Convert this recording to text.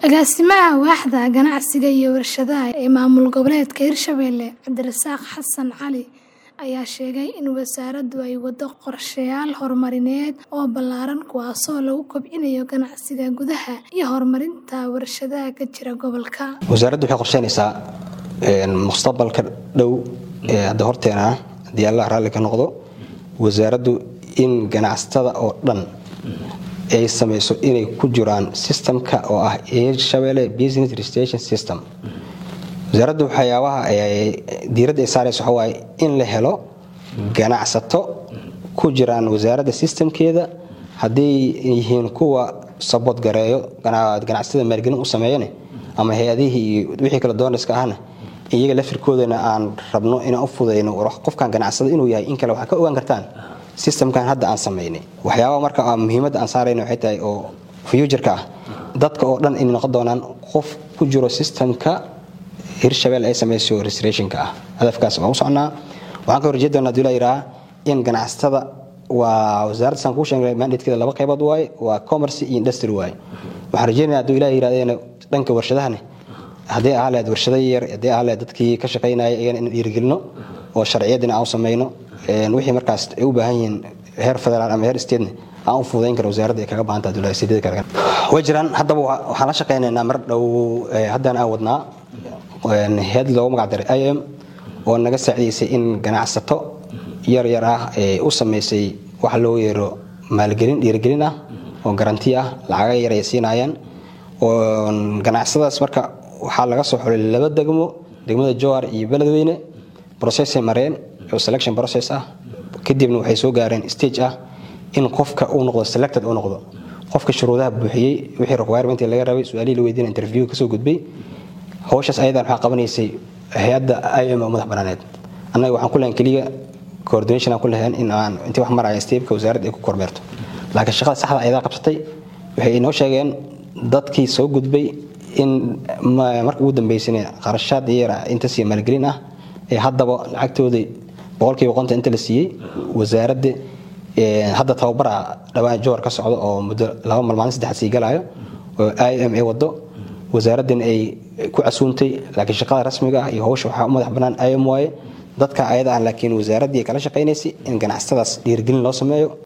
Agaasimaha Waaxda Ganacsiga iyo Warshadaha ee Maamul Goboleedka Hirshabelle Cabdirasaaq Xasan Cali ayaa sheegay in wasaaraddu ay waddo qorshayaal horumarineed oo ballaaran kuwaasoo lagu kobcinayo ganacsiga gudaha iyo horumarinta warshadaha ka jira gobolka. wasaaraddu waxay qorsheynaysaa mustaqbalka dhow ee hadda horteena ah haddii allah raalli ka noqdo wasaaraddu in ganacsatada oo dhan ay samayso inay ku jiraan systemka oo ah hirshabelle business registration system wasaaraddu waxyaabaha diiradda ay saaraysa waxa waaye in la helo ganacsato ku jiraan wasaaradda systemkeeda hadday yihiin kuwa sabood gareeyo ganacsatada maalgelin u sameeyane ama hay-adihii iyo wixii kale doonarska ahna iyaga lafirkoodana aan rabno inaan u fudayno qofkan ganacsada inuu yahay in kale waxaa ka ogaan kartaan systemkan hadda aan samaynay waxyaabaa marka muhiimadda aan saarayna waxay tahay oo futureka ah dadka oo dhan inay noqon doonaan qof ku jiro systemka hirshabelle ay samayso restorationka ah hadafkaas waan u socnaa waxaan ka horjeed doonaa dula yidhaha in ganacsatada waa wasaaradda saan kuu sheegnay mandatekeeda laba qaybood waaye waa commerce iyo industry waaye waxaan rajeynayaa hadduu ilaah yidhahdeen dhanka warshadahane haddii ahaa lahayd warshada yar haddii ahaa lahayd dadkii ka shaqaynaya iyagana in dhiirigelino oo sharciyaddina aan u samayno wixii markaas ay u baahan yihiin heer federaal ama heer statene aan u fududayn kara wasaaradda ay kaga baahanta dulasidada kale way jiraan haddaba waxaan la shaqaynaynaa mar dhow haddana aan wadnaa head loogu magac daray im oo naga saacidaysay in ganacsato yar yar ah ee u samaysay waxa loo yeero maalgelin dhiirigelin ah oo garanti ah lacaga yar ay siinayaan oo ganacsadaas marka waxaa laga soo xulay laba degmo degmada jowar iyo beledweyne processay mareen oo selection process ah kadibna waxay soo gaareen stage ah in qofka uu noqdo selected uu noqdo qofka shuruudaha buuxiyey wixii requirement laga rabay su-aalihii la weydiina interview kasoo gudbay hawshaas ayadan waxaa qabanaysay hay-adda im oo madax banaaneed annaga waxaan ku lahayn keliya coordination aan ku lahayn in aan intii wax maraya steebka wasaaradda ay ku kormeerto laakiin shaqada saxda ayadaa qabsatay waxay inoo sheegeen dadkii soo gudbay in marka ugu dambeysana qarashaad yar inta siiya maalgelin ah ee haddaba lacagtoodii boqolkiiba qonta inta la siiyey wasaaradda hadda tababara dhawaan jowar ka socdo oo muddo laba malmaalin saddexaad sii galaayo oo i m a wado wasaaraddan ay ku casuuntay laakiin shaqada rasmiga ah iyo hawsha waxaa u madax bannaan im waaye dadka ayada ah laakiin wasaaraddii kala shaqaynaysay in ganacsatadaas dhiirigelin loo sameeyo